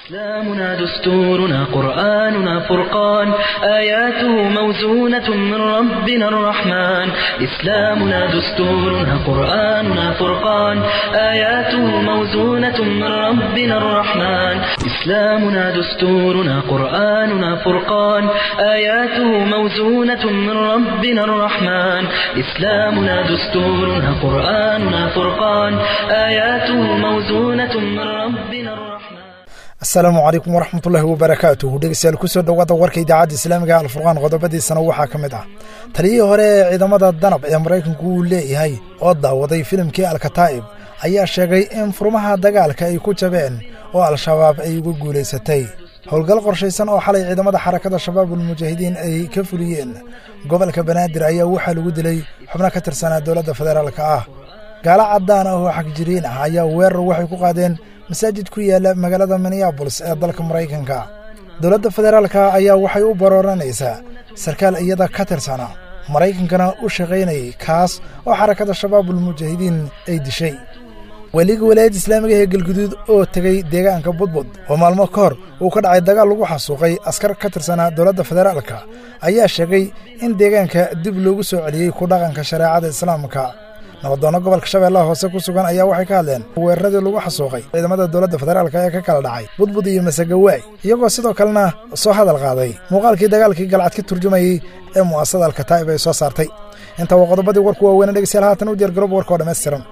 إسلامنا دستورنا قرآننا فرقان آياته موزونة من ربنا الرحمن إسلامنا دستورنا قرآننا فرقان آياته موزونة من ربنا الرحمن إسلامنا دستورنا قرآننا فرقان آياته موزونة من ربنا الرحمن إسلامنا دستورنا قرآننا فرقان آياته موزونة من ربنا الرحمن asalaamu calaykum waraxmatullaahi wabarakaatuhu dhegeystayaal kusoo dhowaada warka idaacadda islaamiga alfurqaan qodobadiisana waxaa ka mid ah taliyihii hore ee ciidamada danab ee maraykanku uu leeyahay oo daawaday filimkii alkataa'ib ayaa sheegay in furmaha dagaalka ay ku jabeen oo al-shabaab ay uga guulaysatay howlgal qorshaysan oo xalay ciidamada xarakada shabaabulmujaahidiin ay ka fuliyeen gobolka banaadir ayaa waxaa lagu dilay xubno ka tirsanaa dowladda federaalka ah gaalo caddaan ah oo xagjiriin ah ayaa weerar waxay ku qaadeen masaajid ku yaala magaalada minneabolis ee dalka maraykanka dowladda federaalka ayaa waxay u barooranaysaa sarkaal iyada ka tirsana maraykankana u shaqaynayay kaas oo xarakada shabaabulmujaahidiin ay dishay weliga walaayadda islaamiga ee galguduud oo tegey deegaanka budbud oo maalmo ka hor uu ka dhacay dagaal lagu xasuuqay askar ka tirsanaa dowladda federaalka ayaa sheegay in deegaanka dib loogu soo celiyey ku dhaqanka shareecada islaamka nabadoonno gobolka shabeellaha hoose ku sugan ayaa waxay ka hadleen weeraradii lagu xasuuqay ciidamada dowladda federaalka ee ka kala dhacay budbud iyo masagawaay iyagoo sidoo kalena soo hadal qaaday muuqaalkii dagaalkii galcad ka turjumayey ee mu'asasada alkataa'ib ay soo saartay intaa waa qodobadii warku waaweyne dhegeystayaal haatan u diyaar garooba warka oo dhammaystiran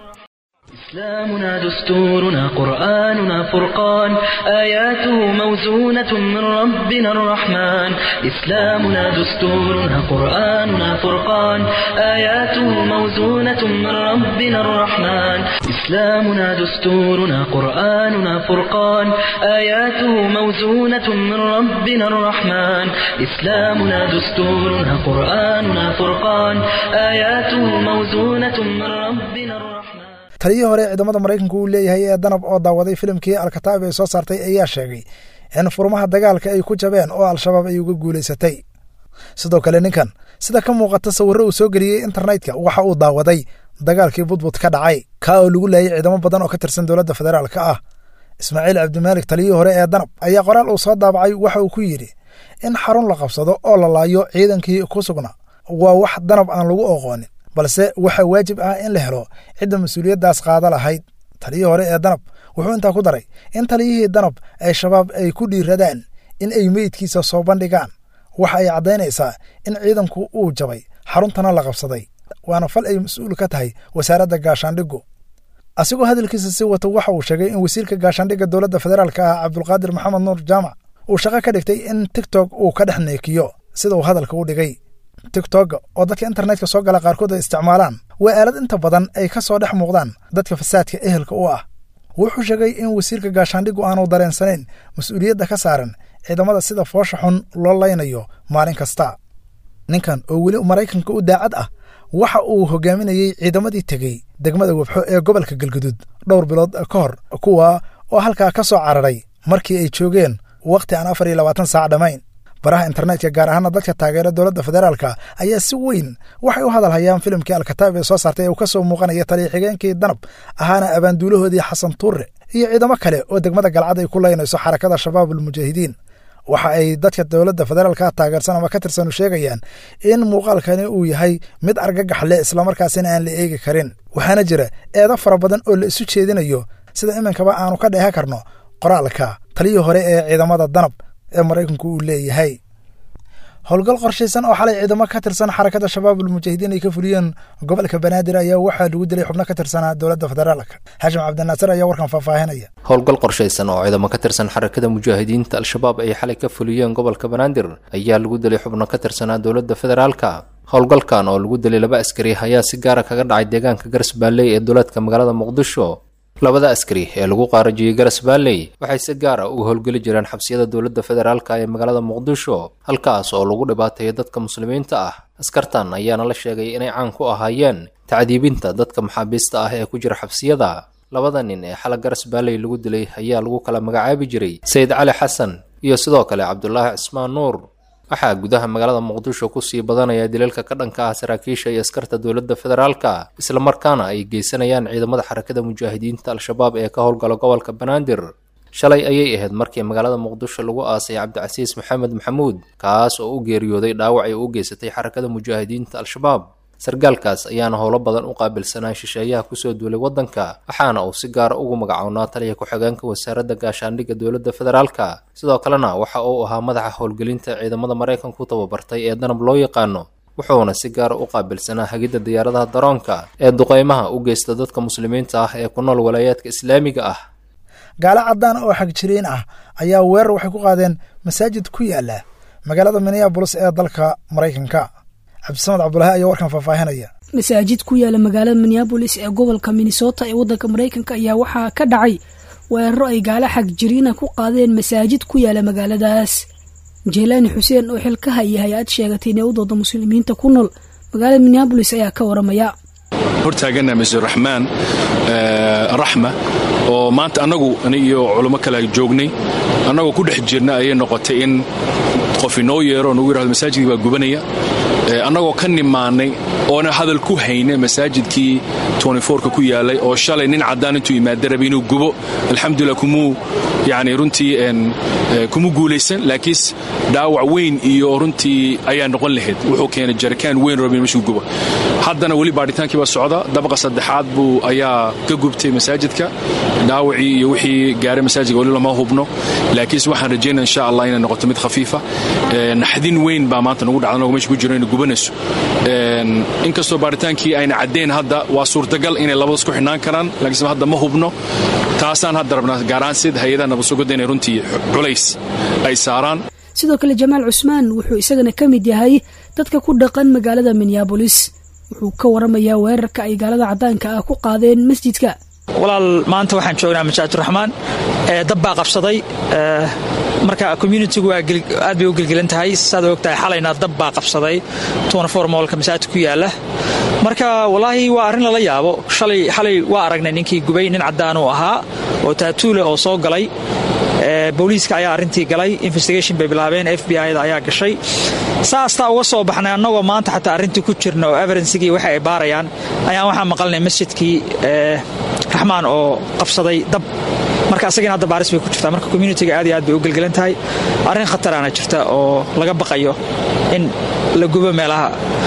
إسلامنا دستورنا قرآننا فرقان آياته موزونة من ربنا الرحمن إسلامنا دستورنا قرآننا فرقان آياته موزونة من ربنا الرحمن إسلامنا دستورنا قرآننا فرقان آياته موزونة من ربنا الرحمن إسلامنا دستورنا قرآننا فرقان آياته موزونة من ربنا الرحمن taliyihii hore ciidamada maraykanku uu leeyahay ee danab oo daawaday filimkii alkataa'ib ay soo saartay ayaa sheegay in furmaha dagaalka ay ku jabeen oo al-shabaab ay uga guulaysatay sidoo kale ninkan sida ka muuqata sawirro uu soo geliyey internetka waxa uu daawaday dagaalkii budbud ka dhacay kaa oo lagu laayay ciidamo badan oo ka tirsan dowladda federaalka ah ismaaciil cabdimaalik taliyihii hore ee danab ayaa qoraal uu soo daabacay waxa uu ku yidhi in xarun la qabsado oo la laayo ciidankii ku sugna waa wax danab aan lagu oqoonin balse waxaa waajib ah in la helo cidda mas-uuliyaddaas qaada lahayd taliyihii hore ee danab wuxuu intaa ku daray in taliyihii danab ay shabaab ay ku dhiiradaan in ay meydkiisa soo bandhigaan waxa ay caddaynaysaa in ciidanku uu jabay xaruntana la qabsaday waana fal ay mas-uul ka tahay wasaaradda gaashaandhigu asigoo hadalkiisa si wata waxa uu sheegay in wasiirka gaashaandhigga dowladda federaalka ah cabdulqaadir maxamed nuur jaamac uu shaqo ka dhigtay in tigtok uu ka dhex neekiyo sida uu hadalka u dhigay tigtogga oo dadka internetka soo gala qaarkood ay isticmaalaan waa aalad inta badan ay ka soo dhex muuqdaan dadka fasaadka ehelka u ah wuxuu sheegay in wasiirka gaashaandhigu aanu dareensanayn mas-uuliyadda ka saaran ciidamada sida foosha xun loo laynayo maalin kasta ninkan oo weli maraykanka u daacad ah waxa uu hogaaminayey ciidamadii tegey degmada webxo ee gobolka galguduud dhowr bilood ka hor kuwa oo halkaa ka soo cararay markii ay joogeen wakhti aan afar iyo labaatan saac dhammayn baraha internetka gaar ahaana dadka taageera dowladda federaalka ayaa si weyn waxay u hadal hayaan filimkii alkataa'ib ee soo saartay ee uu ka soo muuqanaya taliya xigeenkii danab ahaana abaanduulahoodii xasan tuure iyo ciidamo kale oo degmada galcad ay ku leynayso xarakada shabaabulmujaahidiin waxa ay dadka dowladda federaalka taageersan ama ka tirsanu sheegayaan in muuqaalkani uu yahay mid argagax leh islamarkaasina aan la eegi karin waxaana jira eedo fara badan oo la isu jeedinayo sida iminkaba aanu ka dheehan karno qoraalka taliyii hore ee ciidamada danab ee maraykanku uu leeyahay howlgal qorshaysan oo xalay ciidamo ka tirsan xarakada shabaabulmujaahidiin ay ka fuliyeen gobolka banaadir ayaa waxaa lagu dilay xubno ka tirsanaa dowladda federaalka xashim cabdinaasir ayaa warkan faahfaahinaya howlgal qorshaysan oo ciidamo ka tirsan xarakada mujaahidiinta al-shabaab ay xalay ka fuliyeen gobolka banaadir ayaa lagu dilay xubno ka tirsanaa dowladda federaalka howlgalkan oo lagu dilay laba askari ayaa si gaara kaga dhacay deegaanka garas baalley ee duleedka magaalada muqdisho labada askari ee lagu qaarajiyey garas baalley waxay si gaar ah uga howlgeli jireen xabsiyada dowladda federaalka ee magaalada muqdisho halkaas oo lagu dhibaateeyo dadka muslimiinta ah askartan ayaana la sheegay inay caan ku ahaayeen tacdiibinta dadka maxaabiista ah ee ku jira xabsiyada labada nin ee xala garas baalley lagu dilay ayaa lagu kala magacaabi jiray sayid cali xasan iyo sidoo kale cabdulaahi cismaan nuur waxaa gudaha magaalada muqdisho kusii badanaya dilalka ka dhanka ah saraakiisha iyo askarta dowladda federaalka islamarkaana ay geysanayaan ciidamada xarakada mujaahidiinta al-shabaab ee ka howlgala gobolka banaadir shalay ayay ahayd markii magaalada muqdisho lagu aasay cabdicasiis maxamed maxamuud kaas oo u geeriyooday dhaawac ay u geysatay xarakada mujaahidiinta al-shabaab sargaalkaas ayaana howlo badan u qaabilsanaa shisheeyaha kusoo duulay waddanka waxaana uu si gaara ugu magacownaa taliya ku-xigeenka wasaaradda gaashaandhigga dowladda federaalka sidoo kalena waxa uu ahaa madaxa howlgelinta ciidamada maraykanku tababartay ee danab loo yaqaano wuxuuna si gaara u qaabilsanaa hagidda diyaaradaha daroonka ee duqeymaha u geysta dadka muslimiinta ah ee ku nool walaayaadka islaamiga ah gaalo caddaan oo xagjiriin ah ayaa weerar waxay ku qaadeen masaajid ku yaala magaalada minneabolis ee dalka maraykanka cabdisamed cabdulaahi ayaa warkan faahfaahinaya masaajid ku yaala magaalada minneabolis ee gobolka minnesota ee waddanka maraykanka ayaa waxaa ka dhacay weeraro ay gaalo xagjiriina ku qaadeen masaajid ku yaala magaaladaas jeelaani xuseen oo xilka haya hay-ad sheegatay inay u dooda muslimiinta ku nool magaalada minneabolis ayaa ka waramaya hortaagana masjid raxmaan raxma oo maanta annagu iyo culummo kale joognay annagoo ku dhex jirna ayay noqotay in qof inoo yeero nagu yirahdo masaajidkii baa gubanaya annagoo ka nimaannay oona hadal ku hayna masaajidkii ka ku yaalay oo shalay nin caddaan intuu imaada rabay inuu gubo alxamdulilah kumuu yani runtii kuma guulaysan laakiinse dhaawac weyn iyo runtii ayaa noqon lahayd wuxuu keenay jarikaan weyn rabin meshuu gubo haddana weli baadhitaankii baa socda dabaqa saddexaad buu ayaa ka gubtay masaajidka dhaawacii iyo wixii gaaray masaajidka weli lama hubno laakiinse waxaan rajaynaa insha allah inay noqoto mid khafiifa naxdin weyn baa maanta nagu dhacda anagoo meesha ku jiro inay gubanayso inkastoo baaritaankii ayna caddayn hadda waa suurtagal inay labadaas ku xidhnaan karaan laakiinse hadda ma hubno taasaan hadda rabnaa gaaraan sid hay-adaha nabadsugada inay runtii culays ay saaraan sidoo kale jamaal cusmaan wuxuu isagana ka mid yahay dadka ku dhaqan magaalada minneabolis wuxuu ka waramayaa weerarka ay gaalada caddaanka ah ku qaadeen masjidka walaal maanta waxaan joognaa masaajiduraxmaan dab baa qabsaday marka communitigu aad bay u gelgelan tahay saad ogtahay xalayna dab baa qabsaday moolka masaajidka ku yaala marka walaahi waa arrin lala yaabo xalay waa aragnay ninkii gubay nin caddaan uu ahaa oo taatuule oo soo galay booliiska ayaa arrintii galay investigation bay bilaabeen f b i da ayaa gashay saastaa uga soo baxnay annagoo maanta xataa arrintii ku jirna oo evidensigii waxa ay baarayaan ayaan waxaa maqalnay masjidkii raxmaan oo qabsaday dab marka asagina hadda baaris bay ku jirtaa marka communitiga aad iyo aad bay u gelgelan tahay arrin khataraana jirta oo laga baqayo in la gubo meelaha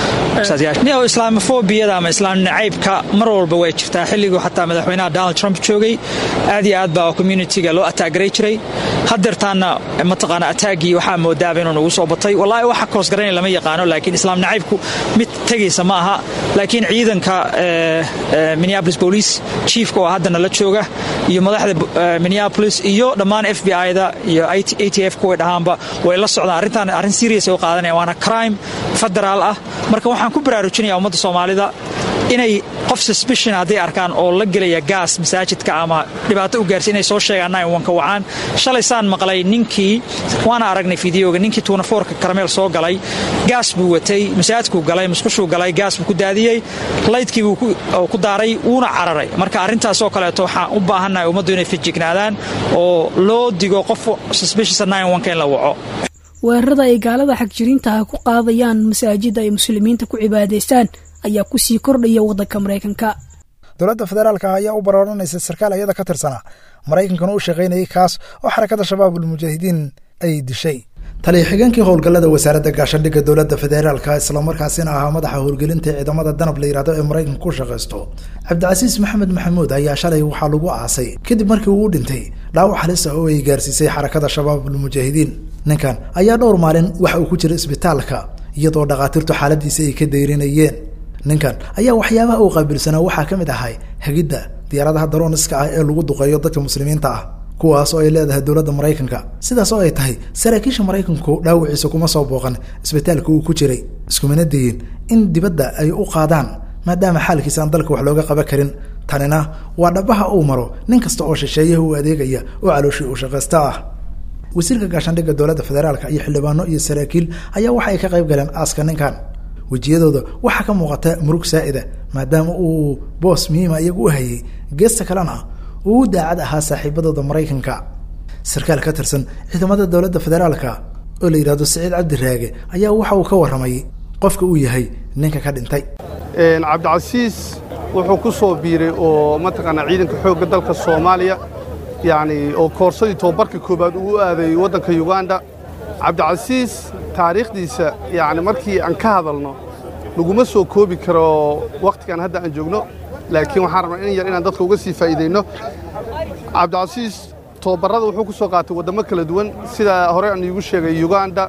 neo islaamofobiyada ama islaam nacaybka mar walba way jirtaa xilliguu xataa madaxweynaha donald trump joogay aad iyo aad baa communitiga loo ataagaray jiray hadeertaana mataqaana ataagii waxaa moodaaba inuu nagu soo batay wallaahi waxa koosgaranay lama yaqaano laakiin islaam nacaybku mid tegaysa ma aha laakiin ciidanka minneapolis police chiefka oo haddana la jooga iyo madaxda minneapolis iyo dhammaan f b i-da iyo a t f kuway dhahaanba way la socdaan arrintan arrin serious ay u qaadanaya waana crime federaal ah marka waxaan ku baraarujinaya ummadda soomaalida inay qof suspicion hadday arkaan oo la gelaya gaas masaajidka ama dhibaato u gaarsi inay soo sheegaan nwanka wacaan shalay saan maqlay ninkii waana aragnay fideoga ninkii tuunafoorka karameel soo galay gaas buu watay masaajidkuu galay musqushuu galay gaas buu ku daadiyey laydkii buu ku daaray wuuna cararay marka arrintaasoo kaleeto waxaan u baahannahay ummaddu inay fijignaadaan oo loo digo qof suspicious nwanka in la waco weerarada ay gaalada xagjiriintaha ku qaadayaan masaajida ay muslimiinta ku cibaadaystaan ayaa ku sii kordhaya waddanka maraykanka dowladda federaalka ah ayaa u barooranaysa sarkaal iyada ka tirsanaa maraykankana u shaqaynayay kaas oo xarakada shabaabul mujaahidiin ay dishay taliya xigeenkii howlgallada wasaaradda gaashaandhigga dowladda federaalka islamarkaasina ahaa madaxa howlgelinta ciidamada danab la yidhahdo ee maraykanka ku shaqaysto cabdicasiis maxamed maxamuud ayaa shalay waxaa lagu aasay kadib markii uu u dhintay dhaawac halis ah oo ay gaarsiisay xarakada shabaabul mujaahidiin ninkan ayaa dhowr maalin waxa uu ku jira isbitaalka iyadoo dhakhaatiirtu xaaladiisa ay ka dayrinayeen ninkan ayaa waxyaabaha uu qaabilsanaa waxaa ka mid ahay hagidda diyaaradaha darooniska ah ee lagu duqeeyo dadka muslimiinta ah kuwaas oo ay leedahay dowladda maraykanka sidaas oo ay tahay saraakiisha maraykanku dhaawiciisa kuma soo booqan isbitaalka uu ku jiray iskumana dayin in dibadda ay u qaadaan maadaama xaalkiisa aan dalka wax looga qaban karin tanina waa dhabaha uu maro nin kasta oo shisheeyaha u adeegaya oo calooshii uu shaqaysta ah wasiirka gaashaandhigga dowladda federaalka iyo xildhibaano iyo saraakiil ayaa waxa ay ka qayb galeen aaska ninkan wejiyadooda waxaa ka muuqata murug saa'ida maadaama uu boos muhiima iyagu u hayay geesta kalena uu u daacad ahaa saaxiibadooda maraykanka sarkaal ka tirsan ciidamada dowladda federaalka oo la yidhahdo saciid cabdiraage ayaa waxa uu ka warramay qofka uu yahay ninka ka dhintay cabdicasiis wuxuu ku soo biiray oo mataqaanaa ciidanka xoogga dalka soomaaliya yacni oo koorsadii tobabarka koowaad uu u aaday waddanka uganda cabdicasiis taariikhdiisa yacni markii aan ka hadalno laguma soo koobi karo wakhtigan hadda aan joogno laakiin waxaan rabnaa in yar inaan dadka uga sii faa'iidayno cabdicasiis tobabarrada wuxuu ku soo qaatay waddamo kala duwan sida hore aan iigu sheegay uganda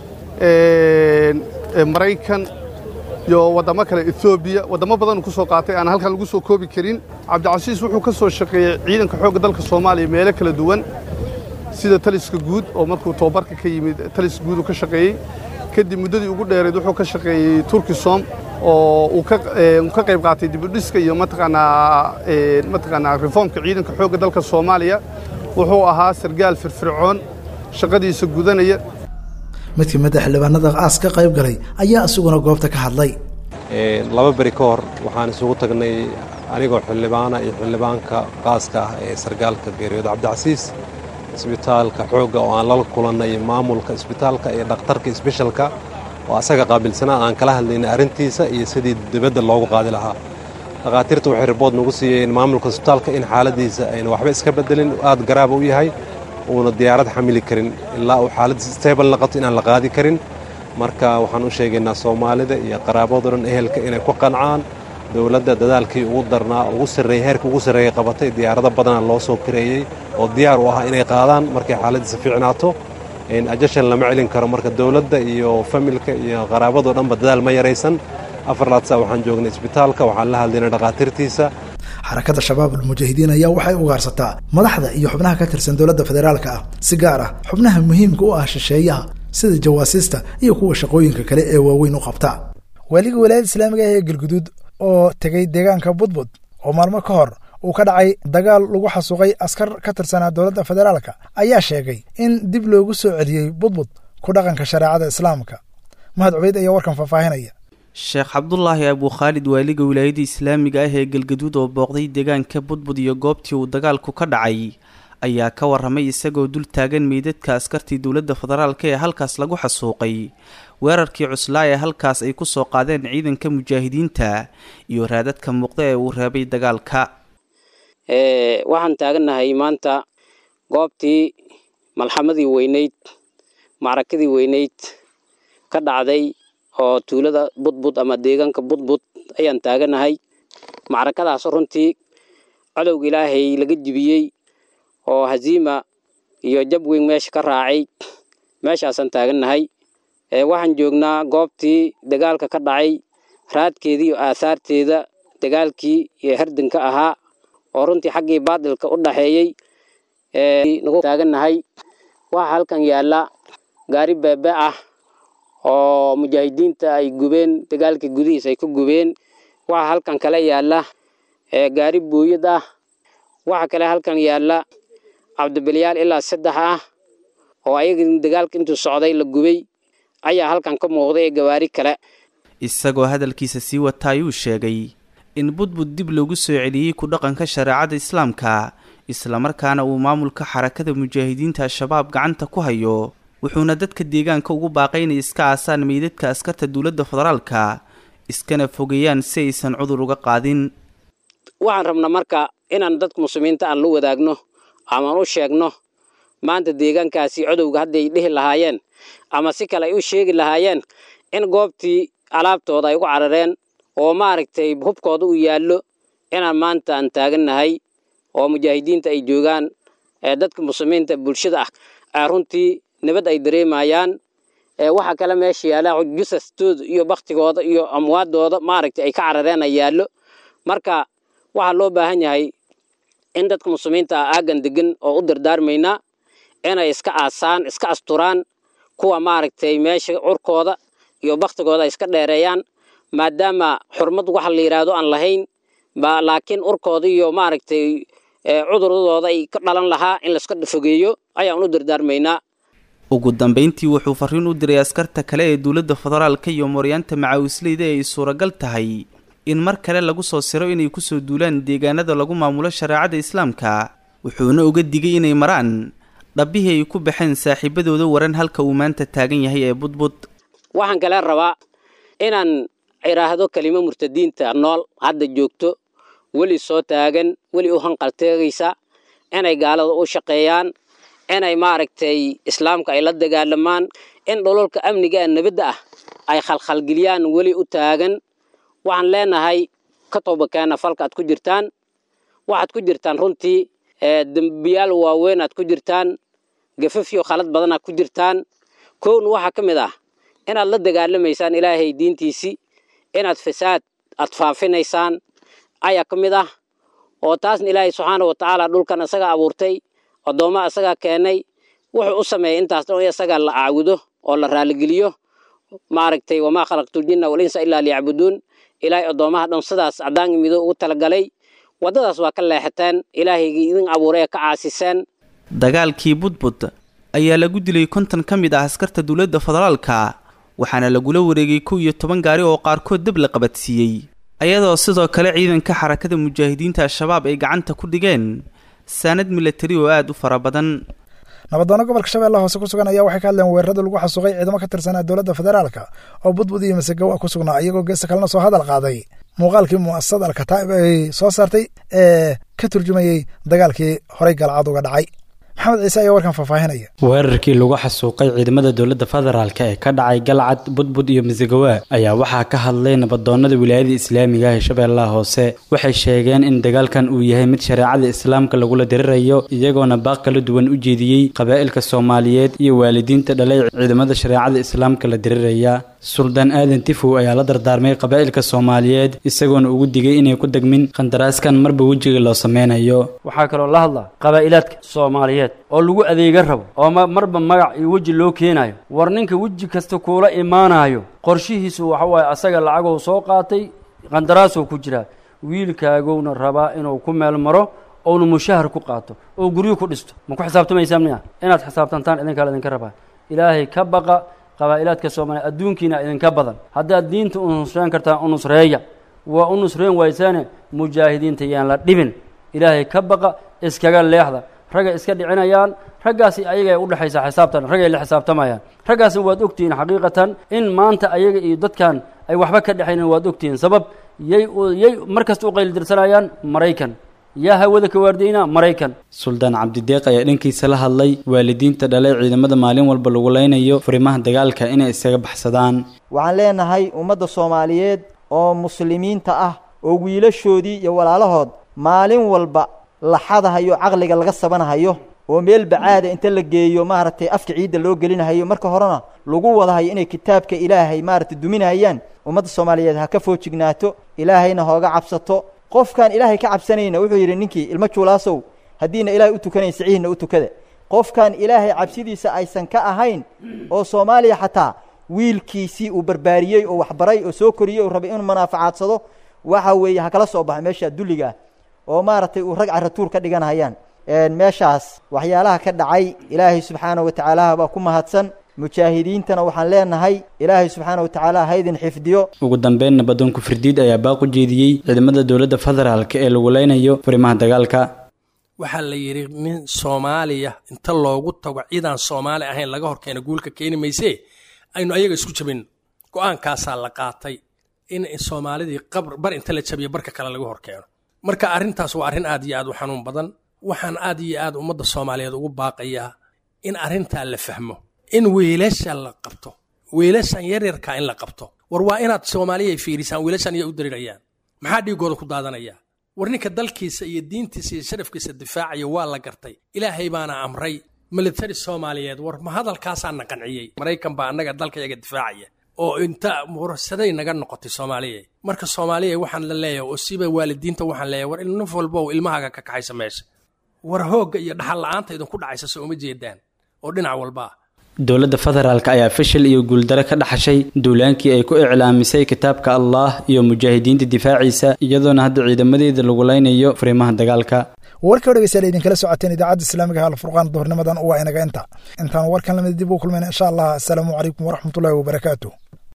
maraykan iyo waddamo kale etoobiya waddamo badanuu ku soo qaatay aan halkan lagu soo koobi karin cabdicasiis wuxuu ka soo shaqeeyey ciidanka xoogga dalka soomaaliya meelo kala duwan sida taliska guud oo markuu tobabarka ka yimid taliska guud uu ka shaqeeyey kadib muddadii ugu dheerayd wuxuu ka shaqeeyey turkisom oo uu ka qayb qaatay dibudhiska iyo mataqaanaa mataqaanaa reformka ciidanka xoogga dalka soomaaliya wuxuu ahaa sargaal firfircoon shaqadiisa gudanaya mid ka mid a xildhibaanada aas ka qayb galay ayaa isaguna goobta ka hadlay laba beri ka hor waxaan isugu tagnay anigoo xildhibaana iyo xildhibaanka qaaska ah ee sargaalka geeriyood cabdicasiis isbitaalka xoogga oo aan lala kulannay maamulka isbitaalka iyo dhakhtarka isbeshalka oo asaga qaabilsanaa aan kala hadlaynay arrintiisa iyo sidii dibadda loogu qaadi lahaa dhakhaatiirta waxay ribood nagu siiyeen maamulka isbitaalka in xaaladiisa ayna waxba iska beddelin aad garaaba u yahay uuna diyaarad xamili karin ilaa uu xaaladiisa stable naqato inaan la qaadi karin marka waxaan u sheegaynaa soomaalida iyo qaraabado dhan ehelka inay ku qancaan dowladda dadaalkii ugu darnaa ugu sarreeyey heerka ugu sarreeyey qabatay diyaarado badana loo soo kareeyey oo diyaar u ah inay qaadaan markay xaaladiisa fiicnaato ajashan lama celin karo marka dowladda iyo familka iyo qaraabadoo dhanba dadaal ma yaraysan afar laadsa waxaan joognay isbitaalka waxaan la hadlaynay dhakhaatiirtiisa xarakada shabaab almujaahidiin ayaa waxay ugaarsataa madaxda iyo xubnaha ka tirsan dowladda federaalka ah si gaar ah xubnaha muhiimka u ah shisheeyaha sida jawaasiista iyo kuwa shaqooyinka kale ee waaweyn u qabta waaliga walaayada islaamiga ah ee galguduud oo tegey deegaanka budbud oo maalmo ka hor uu ka dhacay dagaal lagu xasuuqay askar ka tirsanaa dowladda federaalka ayaa sheegay in dib loogu soo celiyey budbud ku dhaqanka shareecada islaamka mahad cubeyd ayaa warkan faahfaahinaya sheekh cabdulaahi abukhaalid waaliga wilaayada islaamiga ah ee galgaduud oo booqday deegaanka budbud iyo goobtii uu dagaalku ka dhacay ayaa ka warramay isagoo dul taagan meydadka askartii dowladda federaalka ee halkaas lagu xasuuqay weerarkii cuslaa ee halkaas ay ku soo qaadeen ciidanka mujaahidiinta iyo raadadka muuqda ee uu reebay dagaalka waxaan taagannahay maanta goobtii malxamadii weyneyd macrakadii weyneyd ka dhacday oo tuulada budbud ama deegaanka budbud ayaan taaganahay macrakadaas runtii cadowga ilaahay laga jibiyey oo haziima iyo jab weyn meesha ka raacay meeshaasaan taagannahay waxaan joognaa goobtii dagaalka ka dhacay raadkeedii iyo aahaarteeda dagaalkii iyo herdanka ahaa oo runtii xaggii baadilka u dhaxeeyey nagu taagannahay waxaa halkan yaalla gaari beebe ah oo mujaahidiinta ay gubeen dagaalkii gudihiis ay ku gubeen waxaa halkan kale yaalla gaari booyad ah waxaa kale halkan yaalla cabdibilyaal ilaa saddex ah oo ayaga dagaalka intuu socday la gubay ayaa halkan ka muuqday ee gawaari kale isagoo hadalkiisa sii wata ayuu sheegay in budbud dib loogu soo celiyey ku dhaqanka shareecada islaamka islamarkaana uu maamulka xarakada mujaahidiinta al-shabaab gacanta ku hayo wuxuuna dadka deegaanka ugu baaqay inay iska aasaan meydadka askarta dowladda federaalka iskana fogeeyaan si aysan cudur uga qaadin waxaan rabnaa marka inaan dadka muslimiinta aan la wadaagno amaan u sheegno maanta deegaankaasi codowga hadday dhihi lahaayeen ama si kale ay u sheegi lahaayeen in goobtii alaabtooda ay ugu carareen oo maaragtay hubkooda uu yaallo inaan maanta aan taagannahay oo mujaahidiinta ay joogaan ee dadka muslimiinta bulshada ah runtii nabad ay dareemayaan waxaa kale meesha yaalla jusastooda iyo baktigooda iyo amwaadooda maaragtay ay ka carareen ay yaallo marka waxaa loo baahan yahay in dadka muslimiinta ah aagan degan oo u dardaarmaynaa inay iska aasaan iska asturaan kuwa maaragtay meesha curkooda iyo baktigooda ay iska dheereeyaan maadaama xurmad waxa la yidhaahdo aan lahayn laakiin urkooda iyo maaragtay cuduradooda ay ka dhalan lahaa in laiska fogeeyo ayaan u dardaarmaynaa ugu dambeyntii wuxuu fariin u diray askarta kale ee dowladda federaalka iyo mooryaanta macaawisleyda ee ay suuragal tahay in mar kale lagu soo siro inay kusoo duulaan deegaanada lagu maamulo shareecada islaamka wuxuuna uga digay inay maraan dhabbihii ay ku baxeen saaxiibadooda waran halka uu maanta taagan yahay ee budbud waxaan kale rabaa inaan idhaahdo kelimo murtadiinta nool hadda joogto weli soo taagan weli u hanqalteegaysa inay gaalada u shaqeeyaan inay maaragtay islaamka ay la dagaalamaan in dhololka amniga ee nabadda ah ay khalkhalgeliyaan weli u taagan waxaan leenahay ka toobakeena falka aad ku jirtaan waxaad ku jirtaan runtii dembiyaal waaweyn aad ku jirtaan gafafyo khalad badan aad ku jirtaan kowna waxaa ka mid ah inaad la dagaalamaysaan ilaahay diintiisii inaad fasaad aad faafinaysaan ayaa ka mid ah oo taasna ilaahay subxaana wa tacaala dhulkan isaga abuurtay addoomma isagaa keenay wuxuu u sameeyay intaas dhan in isagaa la caabudo oo la raaligeliyo maaragtay wamaa khalaqtuljinna walinsa ilaa liyacbuduun ilaahay addoommaha dhan sidaas caddaan iyo mido ugu talagalay waddadaas waa ka leexateen ilaahaygii idin abuuray ee ka caasiseen dagaalkii budbud ayaa lagu dilay konton ka mid ah askarta dowladda federaalka waxaana lagula wareegay kow iyo toban gaari oo qaarkood dab la qabadsiiyey ayadoo sidoo kale ciidanka xarakada mujaahidiinta al-shabaab ay gacanta ku dhigeen saanad milatari oo aada u fara badan nabadoono gobolka shabeellaha hoose ku sugan ayaa waxay ka hadleen weerarada lagu xasuuqay ciidamo ka tirsanaa dowladda federaalka oo budbud iyo masegowa ku sugnaa iyagoo geesta kalena soo hadal qaaday muuqaalkii mu'asasada alkataa'ib ay soo saartay ee ka turjumayey dagaalkii horey galcad uga dhacay maxamed ciise ayaa warkan faahfaahinaya weerarkii lagu xasuuqay ciidamada dowladda federaalk ee ka dhacay galcad budbud iyo masegawa ayaa waxaa ka hadlay nabadoonnada wilaayada islaamiga ee shabeellaha hoose waxay sheegeen in dagaalkan uu yahay mid shareecada islaamka lagula dirirayo iyagoona baaq kala duwan u jeediyey qabaa'ilka soomaaliyeed iyo waalidiinta dhalay ciidamada shareecada islaamka la diriraya suldaan aadan tifow ayaa la dardaarmay qabaa'ilka soomaaliyeed isagoona ugu digay inay ku degmin qandaraaskan marba wejiga loo sameynayo waxaa kaloo la hadlaa qabaa'ilaadka soomaaliyeed oo lagu adeega rabo oo marba magac iyo weji loo keenayo war ninka weji kasta kuula imaanayo qorshihiisu waxa waaye asaga lacagou soo qaatay qandaraasoo ku jiraa wiilkaagowna rabaa inuu ku meel maro ouna mushahar ku qaato oo guryo ku dhisto ma ku xisaabtamaysaa miya inaad xisaabtantaan idinkaa la idinka rabaa ilaahay ka baqa qabaa'ilaadka soomaaliya adduunkiina idinka badan haddaad diinta u nusreen kartaan u nusreeya waa u nusreen waysaane mujaahidiinta yaan la dhibin ilaahay ka baqa iskaga leexda raggay iska dhicinayaan raggaasi ayagay u dhexaysaa xisaabtan raggay la xisaabtamayaan raggaasna waad ogtihiin xaqiiqatan in maanta ayaga iyo dadkan ay waxba ka dhexaynin waad ogtihiin sabab yay yay mar kasta u qaylidirsanayaan maraykan yaa hawada ka waardaynaa maraykan suldaan cabdideeq ayaa dhankiisa la hadlay waalidiinta dhalay ciidamada maalin walba lagu leynayo furimaha dagaalka inay isaga baxsadaan waxaan leenahay ummadda soomaaliyeed oo muslimiinta ah oo wiilashoodii iyo walaalahood maalin walba laxadahayo caqliga laga sabanahayo oo meel bacaada inta la geeyo maaragtay afka ciidda loo gelinahayo marka horena lagu wadahayo inay kitaabka ilaahay maaragtay duminahayaan ummadda soomaaliyeed ha ka foojignaato ilaahayna hooga cabsato qofkaan ilaahay ka cabsanayna wuxuu yidhi ninkii ilmo juulaasow haddiina ilaahay u tukanayn siciihna u tukada qofkaan ilaahay cabsidiisa aysan ka ahayn oo soomaaliya xataa wiilkiisii uu barbaariyey oo waxbaray oo soo koriyey oo rabay inuu manaaficaadsado waxa weeye ha kala soo baxa meesha dulliga ah oo maaragtay uu rag caratuur ka dhiganahayaan meeshaas waxyaalaha ka dhacay ilaahay subxaana wa tacaala baa ku mahadsan mujaahidiintana waxaan leenahay ilaahay subxaana wa tacaala haydin xifdiyo ugu dambeyn nabadoonku firdiid ayaa baaq u jeediyey ciidamada dowladda federaalk ee lagu leynayo furimaha dagaalka waxaa la yidhi nin soomaaliya inta loogu tago ciidaan soomaali ahayn laga horkeena guulka keeni maysee aynu ayaga isku jabin go-aankaasaa la qaatay in soomaalidii bar inta la jabiyo barka kale laga horkeeno marka arrintaas waa arrin aad iyo aad u xanuun badan waxaan aad iyo aad ummadda soomaaliyeed ugu baaqayaa in arrintaa la fahmo in weelasha la qabto weelashan yaryarkaa in la qabto war waa inaad soomaaliya ay fiirisaan weelashan iya u darirayaan maxaa dhiigooda ku daadanaya war ninka dalkiisa iyo diintiisa iyo sharafkiisa difaacaya waa la gartay ilaahay baana amray militari soomaaliyeed war ma hadalkaasaa na qanciyey maraykan baa annaga dalkayaga difaacaya oo inta mursaday naga noqotay soomaaliya marka soomaaliya waxaan la leeyahay oo siba waalidiinta waxaan leeyahay war naf walba oo ilmahaaga ka kaxaysa meesha war hoogga iyo dhaxal la-aanta idinku dhacaysa soo uma jeedaan oo dhinac walba ah dowladda federaalk ayaa fashil iyo guuldaro ka dhaxashay duulaankii ay ku iclaamisay kitaabka allah iyo mujaahidiinta difaaciisa iyadoona hadda ciidamadeeda lagu leynayo furimaha dagaalka warka dhegeystayaal idinkala socoteen idaacadda islaamiga alfurqaan duhurnimadan waa inaga inta intaan warkan lamid dib u kulmayna insha allah asalaamu calaykum waraxmatullahi wabarakaatu